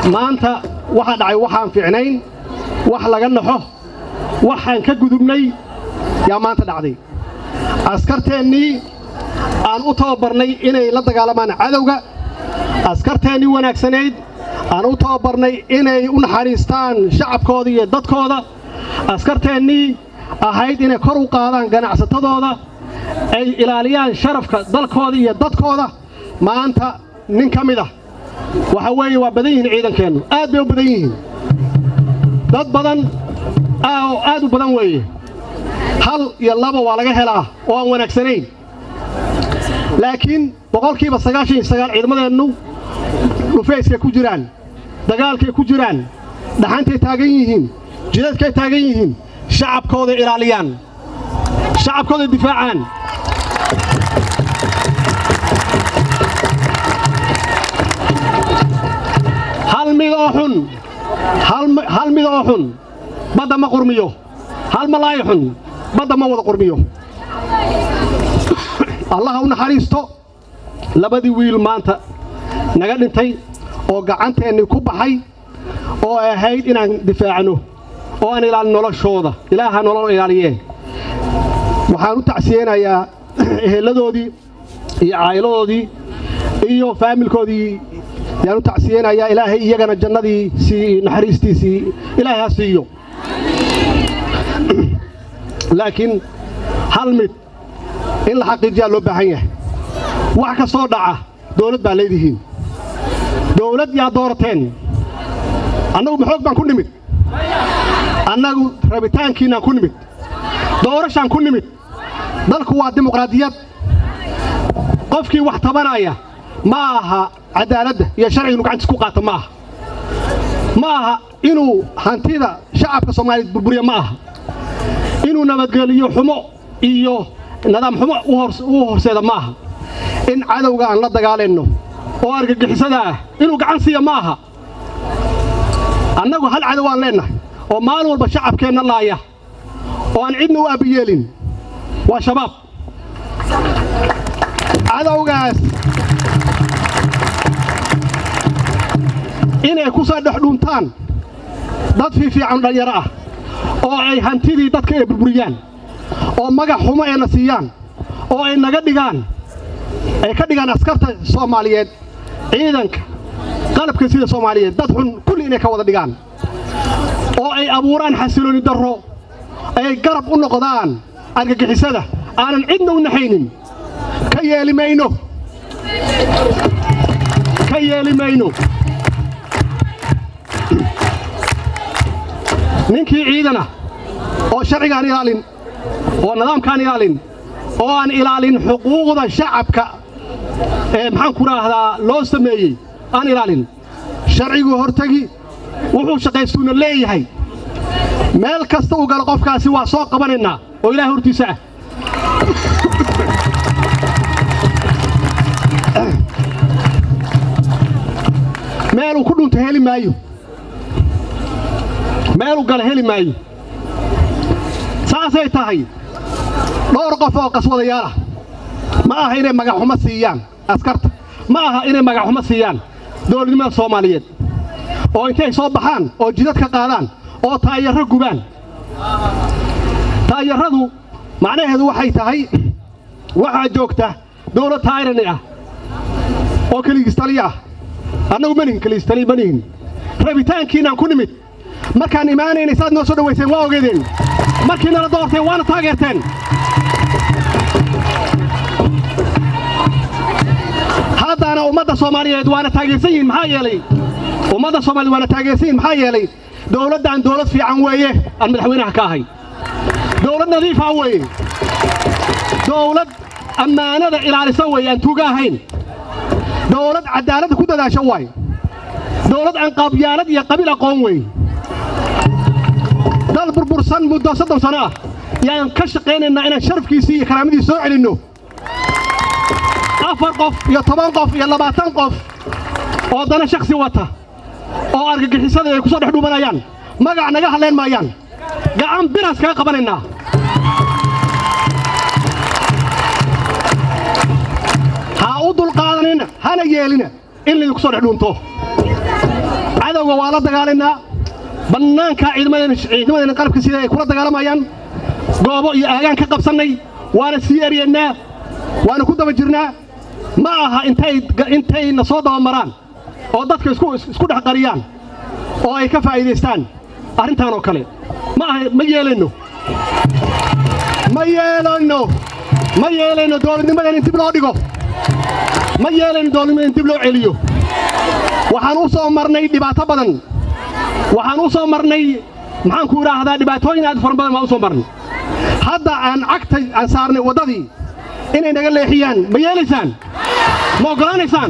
maanta waxaa dhacay waxaan fiicnayn wax laga naxo waxaan ka gudubnay yaa maanta dhacday askarteennii aan u tababarnay inay la dagaalamaan cadowga askarteennii wanaagsanayd aan u tababarnay inay u naxariistaan shacabkooda iyo dadkooda askarteennii ahayd inay kor u qaadaan ganacsatadooda ay ilaaliyaan sharafka dalkooda iyo dadkooda maanta nin ka mid ah waxa weeye waa badan yihiin ciidankeennu aad bay u badan yihiin dad badan oo aad u badan weeye hal iyo laba waa laga helaa oo aan wanaagsanayn laakiin boqolkiiba sagaashan iyo sagaal ciidamadeennu dhufayskay ku jiraan dagaalkay ku jiraan dhaxantay taagan yihiin jidadkay taagan yihiin shacabkooday ilaaliyaan shacabkooday difaacaan hal mid oo xun hal mid oo xun badda ma qurmiyo hal malaayo xun badda ma wada qurmiyo allaha u naxariisto labadii wiil maanta naga dhintay oo gacanteennii ku baxay oo ay ahayd inaan difaacno oo aan ilaalin noloshooda ilaaha nolol ilaaliyee waxaan u tacsiyeynayaa eheladoodii iyo caa'iladoodii iyo faamilkoodii yaan u tacsiyeynayaa ilaahay iyagana jannadii sii naxariistiisii ilaahay ha siiyo laakiin hal mid in la xaqiijiyaa loo baahan yahay wax ka soo dhaca dawlad baa leedihiin dawlad yaa doorateen annagu maxoog baan ku nimid annagu rabitaankiinnaan ku nimid doorashaan ku nimid dalku waa dimuqraadiyad qofkii wax tabanaya ma aha caddaaladda iyo sharciga inu gacantiis ku qaata ma aha ma aha inuu hantida shacabka soomaaliyeed burburiya ma aha inuu nabadgeliyo xumo iyo nidaam xumo u horseeda ma aha in cadowga aan la dagaalanno oo argagixisada ah inuu gacan siiya ma aha annagu hal cadow aan leennahay oo maalin walba shacabkeenna laaya oo aan cidna u aabbiyeelin waa shabaab cadowgaas inay ku soo dhex dhuuntaan dad fiifiican dhallinyaro ah oo ay hantidii dadka ay burburiyaan oo magac xumo ayna siiyaan oo ay naga dhigaan ay ka dhigaan askarta soomaaliyeed ciidanka qalabka sida soomaaliyeed dad xun kulli inay ka wada dhigaan oo ay abuuraan xasilooni darro ay garab u noqdaan argagixisada aanan cidna u naxaynin ka yeeli mayno ka yeeli mayno ninkii ciidana oo sharcigaan ilaalin oo nidaamkaan ilaalin oo aan ilaalin xuquuqda shacabka ee maxaan ku raahdaa loo sameeyey aan ilaalin sharciguu hortegi wuxuu shaqaystuuna leeyahay meel kasta u galo qofkaasi waa soo qabanaynaa oo ilaah hortiisa ah meeluu ku dhunta heli maayo meeluu gala heli maayo saasay tahay dhowr qof oo qaswadayaal ah ma aha inay magaxxumo siiyaan askarta ma aha inay magaxxumo siiyaan dowladnimada soomaaliyeed oo intay soo baxaan oo jidad ka qaadaan oo taayarro gubaan taayarradu macnaheedu waxay tahay waxaa joogta dawlad tayrani ah oo keligiistaliya ah annagu manihin keligiistaliya manihin rabitaankiinaan ku nimid markaan imaanaynay saad noo soo dhowayseen waa ogeedeen markii nala doorteen waana taageerteen haddaana ummadda soomaaliyeed waana taageersan yihiin maxaa yeelay ummadda soomaaliyed waana taageersan yihin maxaa yeelay dawladdan dawlad fiican weeye aan madaxweynaha ka ahay dawlad nadiifa weeye dawlad ammaanada ilaalisa weeye aan tuuga ahayn dawlad caddaaladda ku dadaasha waaye dawlad aan qaabyaalad iyo qabiil aqoon weeye dal burbursan muddo soddon sano ah yaan ka shaqaynaynaa inaan sharafkiisii iyo karaamadiisi soo celinno afar qof iyo toban qof iyo labaatan qof oo dana shakhsi wata oo argagixisada ay ku soo dhex dhuumanayaan magac naga hadlayn maayaan gacan biraas kaga qabanaynaa ha u dulqaadanina hana yeelina in laydinku soo dhex dhuunto cadowga waa la dagaalaynaa bannaanka ciidamadeena qalabka sida ay kula dagaalamayaan goobo iyo aagaan ka qabsannay waana sii eryeennaa waana ku daba jirnaa ma aha intayna soo dabamaraan oo dadka isku dhex qariyaan oo ay ka faa'iidaystaan arrintaan oo kale ma aha ma yeelayno ma yeelayno ma yeelayno dowladnimadan in dib loo dhigo ma yeelayno dowladnimadan in dib loo celiyo waxaan u soo marnay dhibaato badan waxaan u soo marnay maxaan ku idhaahdaa dhibaatooyin aad fara badan baan u soo marnay hadda aan cagta aan saarnay waddadii inay naga leexiyaan ma yeelaysaan ma oggolaanaysaan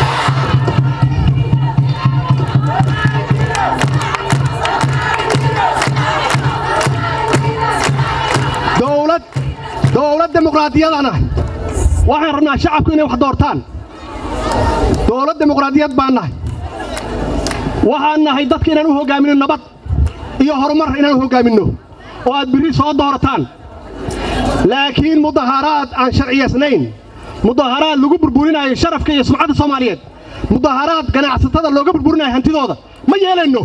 dowlad dowlad dimuqraadiyadana waxaan rabnaa shacabku inay wax doortaan dowlad dimuqraadiyad baan nahay waxaan nahay dadka inaan u hoggaaminno nabad iyo horumar inaan u hoggaaminno oo aad birri soo doorataan laakiin mudaharaad aan sharciyaysnayn mudaharaad lagu burburinayo sharafka iyo sumcadda soomaaliyeed mudaharaad ganacsatada looga burburinayo hantidooda ma yeelayno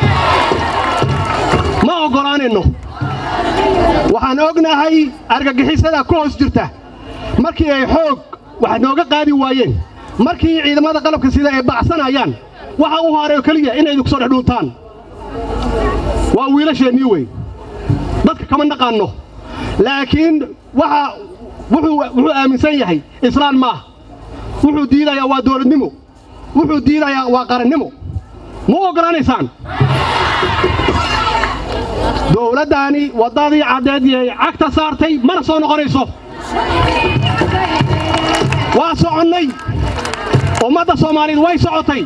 ma oggolaanayno waxaan ognahay argagixisada ku hoos jirta markii ay xoog wax nooga qaadi waayeen markii ciidamada qalabka sida ay bacsanayaan waxa u horeeyo keliya inay idinku soo dhex dhuuntaan waa wiilasheennii wey dadka kama naqaanno laakiin waxa wuxuu aaminsan yahay islaan maaha wuxuu diidayaa waa dowladnimo wuxuu diidayaa waa qarannimo ma u oggolaanaysaan dowladdaani waddadii caddeed yay cagta saartay mana soo noqonayso waa soconnay ummadda soomaaliyeed way socotay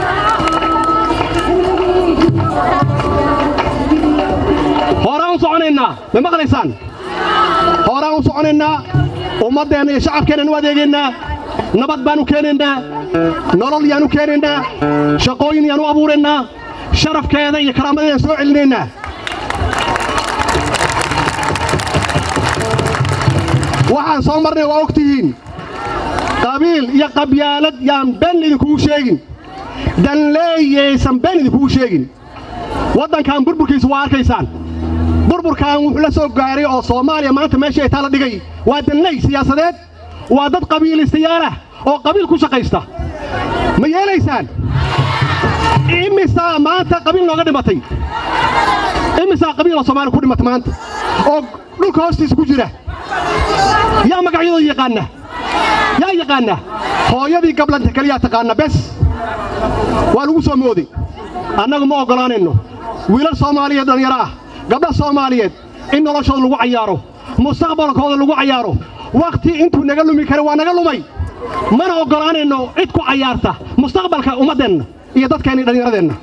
horaan u soconaynaa ma maqlaysaan horaan u soconaynaa ummaddeenna iyo shacabkeennan u adeegaynaa nabad baan u keenaynaa nolol yaan u keenaynaa shaqooyin yaan u abuuraynaa sharafkeeda iyo karaamadeedaan soo celinaynaa waxaan soo marnay waa og tihiin qabiil iyo qabyaalad yaan been idinkugu sheegin danleeyaysan been idinkugu sheegin waddankan burburkiisa waa arkaysaan burburkan wuxuu la soo gaaray oo soomaaliya maanta meesha ay taala dhigay waa danley siyaasadeed waa dad qabiilaystayaal ah oo qabiil ku shaqaysta ma yeelaysaan imisaa maanta qabiil nooga dhimatay imisaa qabiil oo soomaaliya ku dhimatay maanta oo dhulka hoostiisa ku jira yaa magacyadooda yaqaana yaa yaqaana hooyadii gablanta keliyaa taqaana bes waa lagu soo mooday annagu ma oggolaanayno wiilal soomaaliyeed dhallinyaro ah gabdha soomaaliyeed in noloshooda lagu cayaaro mustaqbalkooda lagu cayaaro wakhti intuu naga lumi kara waa naga lumay mana oggolaanayno cid ku cayaarta mustaqbalka ummaddeenna iyo dadkeenna iyo dhallinyaradeenna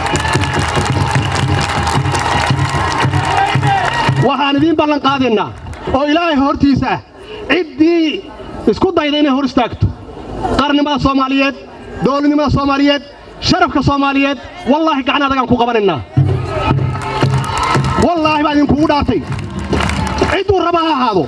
waxaan idiin ballan qaadaynaa oo ilaahay hortiisa ah ciddii isku dayda inay hor istaagto qarannimada soomaaliyeed dowladnimada soomaaliyeed sharafka soomaaliyeed wallaahi gacan adagaan ku qabanaynaa wallaahi baa idinkugu dhaartay cidduu raba ha ahaado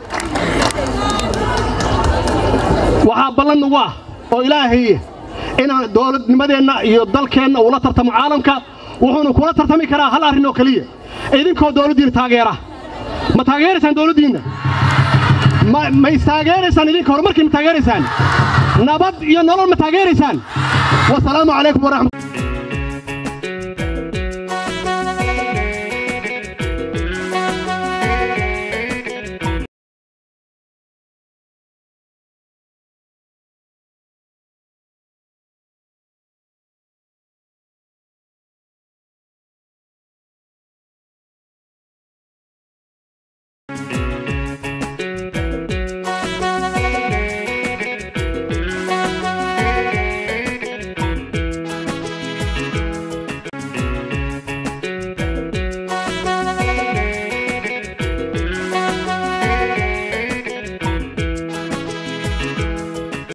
waxaa ballan nagu ah oo ilaahay inaan dowladnimadeenna iyo dalkeenna uu la tartamo caalamka wuxuuna kula tartami karaa hal arrin oo keliya idinkoo dowladdiina taageera ma taageeraysaan dowladdiinna ma istaageeraysaan idinka horumarkii ma taageeraysaan nabad iyo nolol ma taageeraysaan wasalaamu calaykum waraxmat